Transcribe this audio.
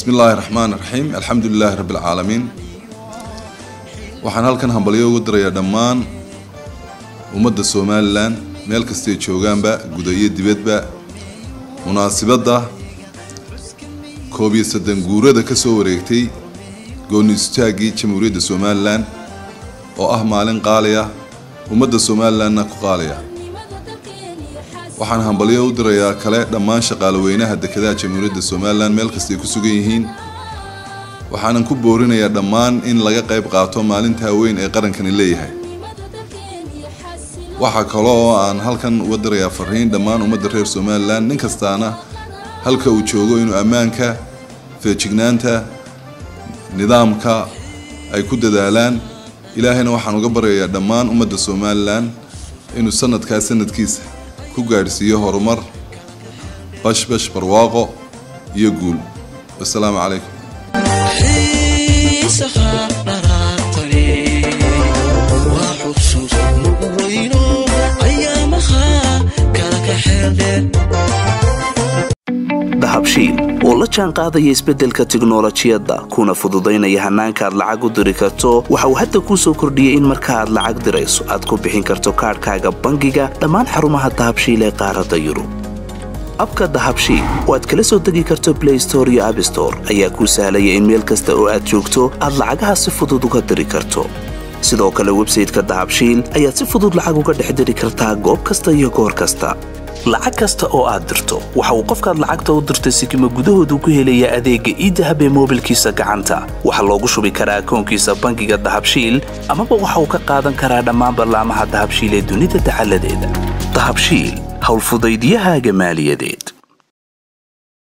bismi illaahi raxmaan raxiim alxamdu lilaahi rabbi alcaalamiin waxaan halkan hambalyo ugu dirayaa dhammaan ummadda somalilan meel kastay joogaanba guda iyo dibadba munaasibadda koob iyo soddon guurada ka soo wareegtay gooni istaaggii jamhuuriyadda somalilan oo ah maalin qaaliya ummadda somalilanna ku qaaliya waxaan hambalyo u dirayaa kale dhammaan shaqaalaweynaha dekedaha jamhuuriyadda somalilan meel kastay ku sugan yihiin waxaanan ku boorinayaa dhammaan in laga qayb qaato maalintaa weyn ee qarankani leeyahay waxaa kale oo aan halkan uga dirayaa fariin dhammaan ummadda reer somalilan nin kastaana halka uu joogo inuu ammaanka feejignaanta nidaamka ay ku dadaalaan ilaahayna waxaan uga baryayaa dhammaan ummadda somalilan inuu sanadkaa sanadkiisa ku gaadhsiiyo horumar bashbash barwaaqo iyo guul wasalaamu calaykum dahabshiil oo la jaan qaadaya isbeddelka tiknolojiyadda kuna fududaynaya hannaanka aad lacag u diri karto waxa uu hadda kuu soo kordhiyey in marka aad lacag dirayso aad ku bixin karto kaadhkaaga bangiga dhammaan xarumaha dahabshiil ee qaaradda yurub abka dahabshiil oo aad kala soo degi karto blay store iyo abstore ayaa kuu sahlaya in meel kasta oo aad joogto aad lacagaha si fudud uga diri karto sidoo kale websayteka dahabshiil ayaad si fudud lacag uga dhex diri kartaa goob kasta iyo goor kasta lacag kasta oo aad dirto waxa uu qofkaad lacagta u dirtay sikima gudahoodu ku helayaa adeegga iidahab ee moobilkiisa gacanta waxaa loogu shubi karaa akoonkiisa bangiga dahabshiil amaba waxa uu ka qaadan karaa dhammaan ballaamaha dahabshiil ee dunida dacaladeeda dahabshiil howlfudaydyahaaga maaliyadeed